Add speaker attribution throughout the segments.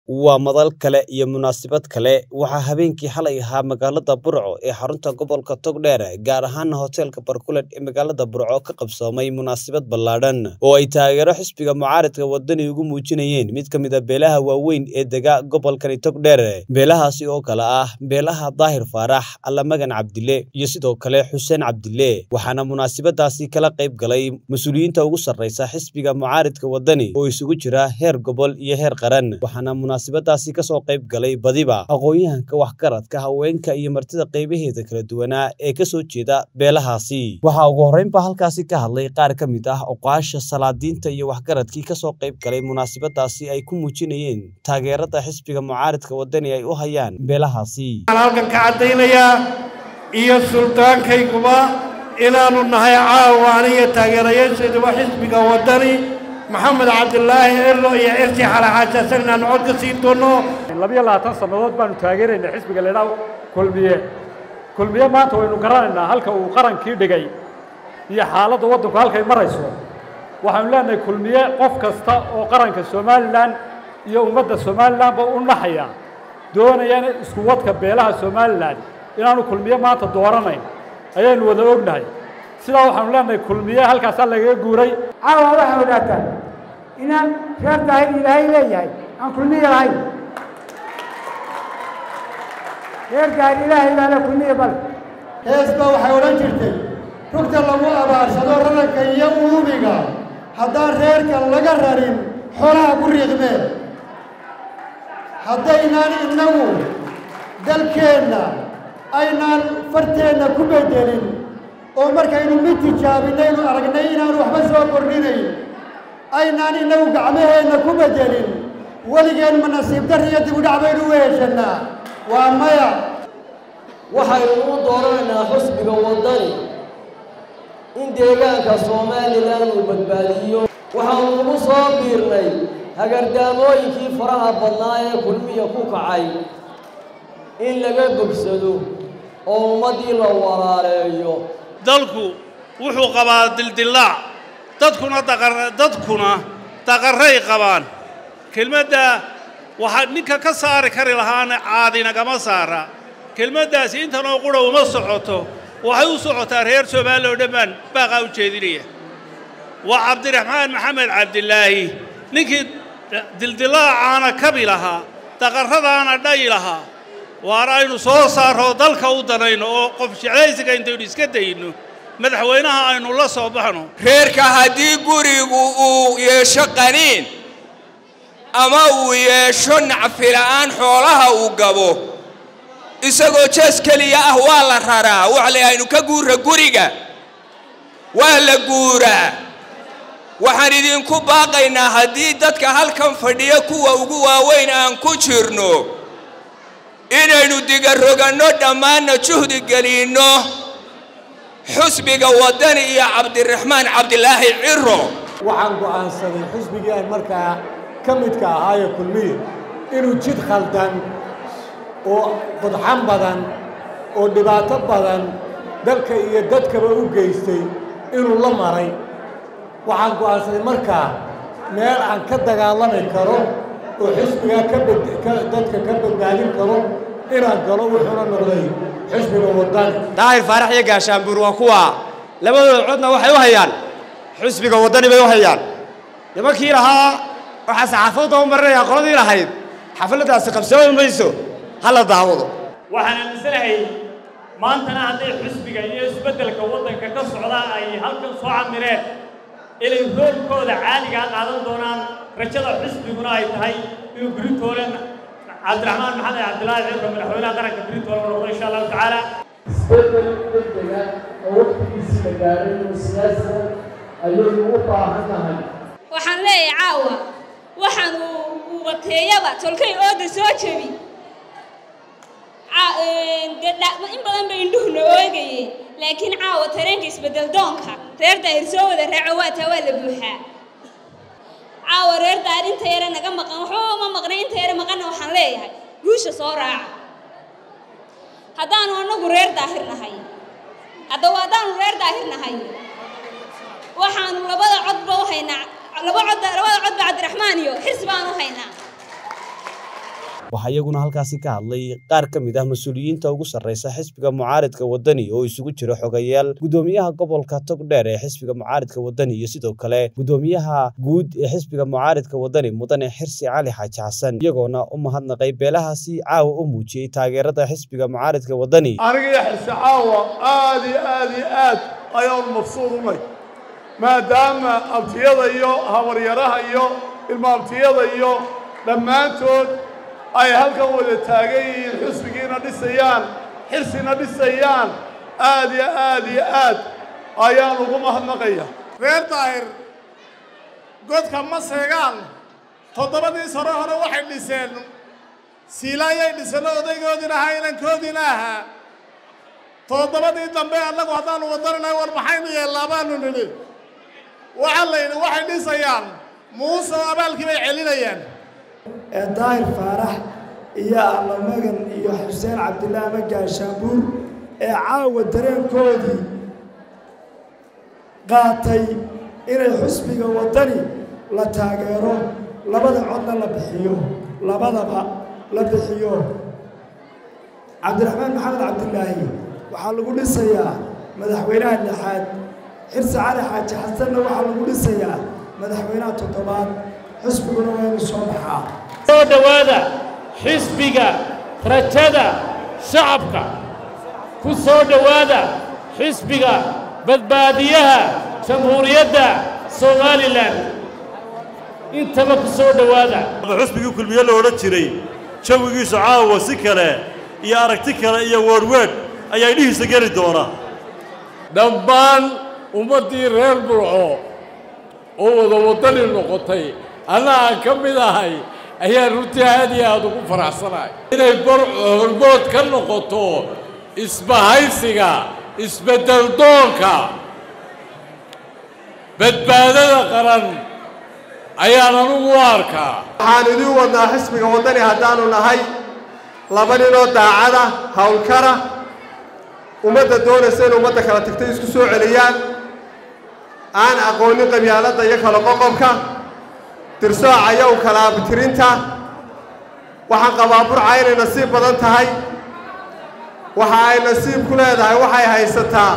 Speaker 1: waa madal kale iyo munaasabad kale waxaa habeenkii xalay ahaa magaalada burco ee xarunta gobolka togdheer gaar ahaana hoteelka barkulet ee magaalada burco ka qabsoomay munaasabad ballaadhan oo ay taageero xisbiga mucaaridka wadani ugu muujinayeen mid ka mid a beelaha waaweyn ee dega gobolkani togdheer beelahaasi oo kale ah beelaha daahir faarax allamagan cabdile iyo sidoo kale xuseen cabdile waxaana munaasabadaasi kala qayb galay mas-uuliyiinta ugu sarreysa xisbiga mucaaridka wadani oo isugu jira heer gobol iyo heer qaran waxaana munaasabadaasi kasoo qayb galay badiba aqoon-yahanka waxgaradka haweenka iyo martida qaybaheeda kala duwanaa ee kasoo jeeda beelahaasi waxaa ugu horreynba halkaasi ka hadlay qaar ka mid ah oqaasha salaadiinta iyo waxgaradkii kasoo qayb galay munaasabadaasi ay ku muujinayeen taageerada xisbiga mucaaridka wadani ay u hayaan beelahaasi
Speaker 2: waxaan halkan ka caddaynayaa iyo sultaankayguba inaannu nahay caawa aniyo taageerayaashayduba xisbiga waddani maxamed cabdilaahi erlo iyo cirsi xalaxaajasan inaannu cod ka siin doonno
Speaker 3: labiyo labaatan sannadood baanu taageeraynay xisbiga leedhaw kulmiye kulmiye maanta waynu garanaynaa halka uu qarankii dhigay iyo xaaladda waddanku halkay marayso waxaanu leenahay kulmiye qof kasta oo qaranka somalilan iyo ummadda somalilanba u naxaya doonayana isku wadka beelaha somalilan inaanu kulmiye maanta dooranayn ayaynu wada ognahay sidaa waxaanu leenahay kulmiye halkaasaa lagaga guuray
Speaker 4: caawa waxaa odhaataa inaan reer daahir ilaahay leeyahay aan kulmiye lahayn reer daahir ilaahay baa le kulmiye bal
Speaker 5: hees baa waxay odhan jirtay rugta lagu abaarsado raranka iyo uumiga haddaan reerka laga rarin xoolaha ku riiqmeen haddaynaan innagu dalkeenna aynaan farteenna ku beddelin oo markaynu mid tijaabinaynu aragnay inaanu waxba soo kordhinayn aynaan innagu gacmaheenna ku beddelin weligeen ma nasiib dar iyo dibudhac baynu u heshannaa waa maya
Speaker 6: waxaynu u dooranaynaa xusbiga waddani in deegaanka somalilan uu badbaadiyo waxaanu ugu soo biirnay hagardaamooyinkii faraha badnaa ee kulmiya ku kacay in laga bogsado oo ummaddii la walaaleeyo
Speaker 7: dalku wuxuu qabaa dildillaac dadkuna dadkuna daqarray qabaan kelmadda waxaa ninka ka saari kari lahaana caadinagama saara kelmaddaasi intanoo qura uma socoto waxay u socotaa reer soomaaliya oo dhammaan baaqaa u jeedinaya waa cabdiraxmaan maxamed cabdilaahi ninkii dildillaacaana kabi lahaa daqarradaana dhayi lahaa waana aynu soo saarro dalka u danayno oo qof jeclaysiga intaynu iska dayno madaxweynaha aynu la soo baxno
Speaker 8: reerka haddii gurigu uu yeesho qaniin ama uu yeesho nacfila'aan xoolaha uu gabo isagoo jees keliya ah waa la raraa waxle aynu ka guurra guriga waa la guuraa waxaan idinku baaqaynaa haddii dadka halkan fadhiya kuwa ugu waaweyn aan ku jirno inaynu digaroganno dhammaanna juhdi gelinno xusbiga waddani iyo cabdiraxmaan cabdilaahi ciro
Speaker 9: waxaan go'aansaday xusbigii aan markaa ka midka ahaaye kulmiye inuu jid khaldan oo qodxan badan oo dhibaato badan dalka iyo dadkaba u geystay inuu la maray waxaan go'aansaday markaa meel aan ka dagaalami karo oo xisbigaa dadka ka badbaadin karo inaan galo wuxuuna noqday xisbiga waddani
Speaker 10: daahir faarax iyo gaashaanbuur waa kuwa labadooda codna waxay u hayaan xisbiga waddani bay u hayaan nimankii lahaa waxaa saxaafadda u marinayaa qoladii lahayd xafladdaasi qabsoomi mayso ha la daawado
Speaker 11: waxaan aaminsanahay maantana hadday xisbiga iyo isbeddelka waddanka ka socda ay halkan soo camireen inay roolkooda caaligaa qaadan doonaan rajada xisbiguna ay tahay inuu britoolen cabdiraxmaan maxamed cabdilaahi cibro madaxweynaha qaranka britoolen u noqdo insha allahu tacaala
Speaker 12: isbeddel degdega oo waqtigiisii la gaaray oo siyaasada ayaynu u baahan nahay
Speaker 13: waxaan leeyahay caawa waxaan uu wateeyaba tolkay ooda soo jebi in badan bay indhuhuna oogayeen laakiin caawa tareenka isbeddel doonka reer daahir soo wada raaco waataa waa la buuxaa caawa reer daahir inta yare naga maqan waxba uma maqnay inta yare maqanna waxaan leeyahay guusha soo raaca haddaanu annagu reer daahir nahay haddaba haddaanu reer daahir nahay waxaanu labada codba u haynaa laba cod labada codba cabdiraxmaan iyo xis baanu haynaa
Speaker 1: waxaa iyaguna halkaasi ka hadlay qaar ka mid ah mas-uuliyiinta ugu sarreysa xisbiga mucaaridka waddani oo isugu jira xogayaal guddoomiyaha gobolka togdheer ee xisbiga mucaaridka waddani iyo sidoo kale guddoomiyaha guud ee xisbiga mucaaridka waddani mudane xirsi cali xaaji xasan iyagoona u mahadnaqay beelahaasi caawa u muujiyey taageerada xisbiga mucaaridka waddani
Speaker 14: aniga iyo xirsi caawa aad iyo aad iyo aad ayaanu mabsuud unay maadaama abtiyada iyo habaryaraha iyo ilma abtiyada iyo dhammaantood ay halkan wada taagan yihiin xusbigiina dhisayaan xirsina dhisayaan aad iyo aad iyo aad ayaan ugu mahadnaqaya
Speaker 15: reer daahir godka ma seegaan toddobadii sano hore waxay dhiseen siilaayay dhisano odaygoodina ahaa inankoodiina ahaa toddobadii dambe annagu haddaannu wadaninahay war maxaynu yeellaa baanu nidhi waxaa la yidhi waxay dhisayaan muuse oo abaalkii bay celinayaan
Speaker 16: ee daahir faarax iyo allamagan iyo xuseen cabdilaahi ama gaashaanbuur ee caawa dareenkoodii qaatay inay xusbiga waddani la taageero labada codna la bixiyo labadaba la bixiyo cabdiraxmaan maxamed cabdilaahi waxaa lagu dhisayaa madaxweynaha lixaad xirsi cali xaaji xasanna waxaa lagu dhisayaa madaxweynaha toddobaad xisbiguna waa inu soo baxaa
Speaker 11: soo dhowaada xisbiga rajada shacabka ku soo dhowaada xisbiga badbaadiyaha jamhuuriyadda somalilan intaba ku soo dhowaada
Speaker 17: xusbigii kulmiye la odhan jiray jawigiisu caawa si kale iyo aragti kale iyo weerhweedh ayaa idhihiisa geli doona
Speaker 18: dhammaan ummaddii reer burco oo wada waddani noqotay anna aan ka mid ahay ayaan runtii aad iyo aada ugu faraxsanahay inay burco hormood ka noqoto isbahaysiga isbeddeldoonka badbaadada qaran ayaan anugu u arkaa
Speaker 19: waxaan idiin wadnaa xisbiga waddani haddaannu nahay laba ninoo daacada howlkara ummadda doonaysa in ummadda kala tagtay isku soo celiyaan aan aqoonin qabyaaladda iyo kala qoqobka dirsooca iyo u kala abtirinta waxaan qabaa burca inay nasiib badan tahay waxa ay nasiib ku leedahay waxay haysataa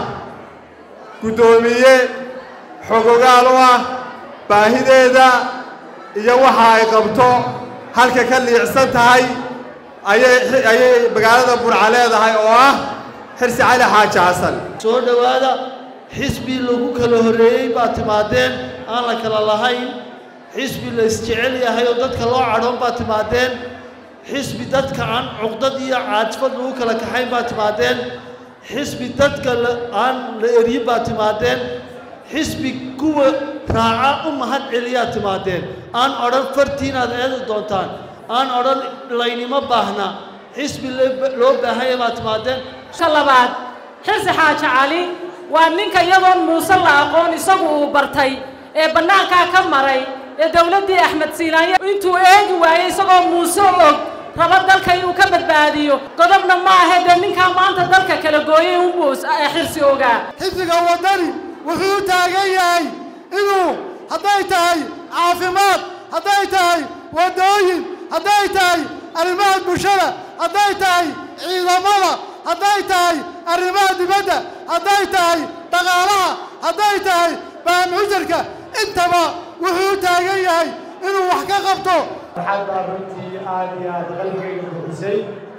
Speaker 19: guddoomiye xogogaal u ah baahideeda iyo waxa ay qabto halka ka liicsan tahay ayay ayay magaalada burca leedahay oo ah xirsi cali xaaji xasan
Speaker 20: soo dhowaada xisbi lagu kala horreeyey baa timaadeen aan la kala lahayn xisbi la isjecel yahay oo dadka loo cadhoon baa timaadeen xisbi dadka aan cuqdad iyo caajfad lagu kala kaxayn baa timaadeen xisbi dadka aan la eryin baa timaadeen xisbi kuwa raaca u mahad celiyaa timaadeen aan odhan fartiinaad eedi doontaan aan odhan laynimo baahna xisbi loo baahanya baa timaadeen
Speaker 21: labaad xirsi xaaji cali waa ninka iyadoon muuse la aqoon isagu uu bartay ee bannaankaa ka maray ee dowladdii axmed siinaanye intuu eegi waayey isagoo muuse og rabo dalka inuu ka badbaadiyo godobna ma ahe dee ninkaa maanta dalka kala gooyey unbuu xirsi ogaa
Speaker 22: xisbiga waddani wuxuu u taagan yahay inuu hadday tahay caafimaad hadday tahay waddooyin hadday tahay arrimaha bulshada hadday tahay ciidamada hadday tahay arrimaha dibadda hadday tahay dhaqaalaha hadday tahay baamxujarka intaba wuxuu u taagan yahay inuu wax ka qabto
Speaker 23: waxaad baa runtii aad iyo aad qalbigayga buxisay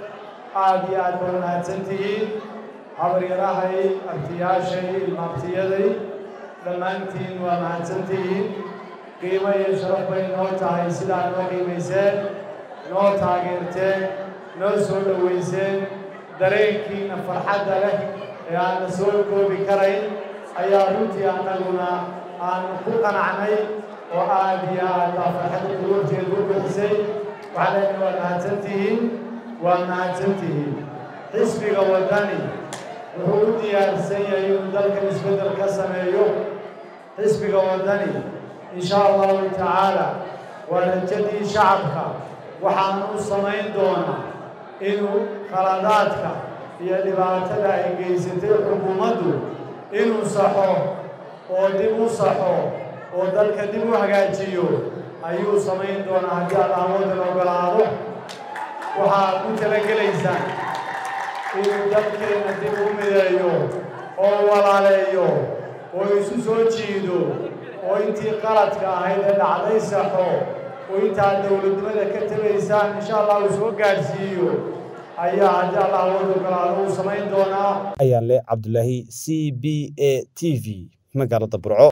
Speaker 23: aad iyo aad baa mahadsan tihiin habaryarahay abtiyaashay ilmaabtiyaday dhammaantiin waa mahadsan tihiin qiimo iyo sharaf bay noo tahay sidaa noo qiimayseen noo taageerteen noo soo dhowayseen dareenkiina farxadda leh ee aanna soo koobi karayn ayaa runtii annaguna aanu ku qanacnay oo aad iyo aad baa farxadda duruurteedu u bixisay waxaa leenahay waa mahadsan tihiin waa mahadsan tihiin xisbiga waddani wuxuu u diyaarsan yahay inuu dalkan isbeddel ka sameeyo xisbiga waddani in sha allahu tacaala waa rajadii shacabka waxaanu u samayn doonaa inuu khaladaadka iyo dhibaatada ay geysatay xukuumaddu inuu saxo oo dib u saxo oo dalka dib u hagaajiyo ayuu samayn doonaa haddii aad awooddan ogolaado waxaad ku talagelaysaan inuu dalkeenna dib u mideeyo oo walaaleeyo oo isu soo jiido oo intii qaladka ahayd ee dhacday saxo oo intaad dowladnimada ka tegaysaan insha allah uu soo gaadhsiiyo ayaa haddii allah wadu galaado uu samayn doonaa
Speaker 1: ayaan leh cabdulaahi c b a t v magaalada burco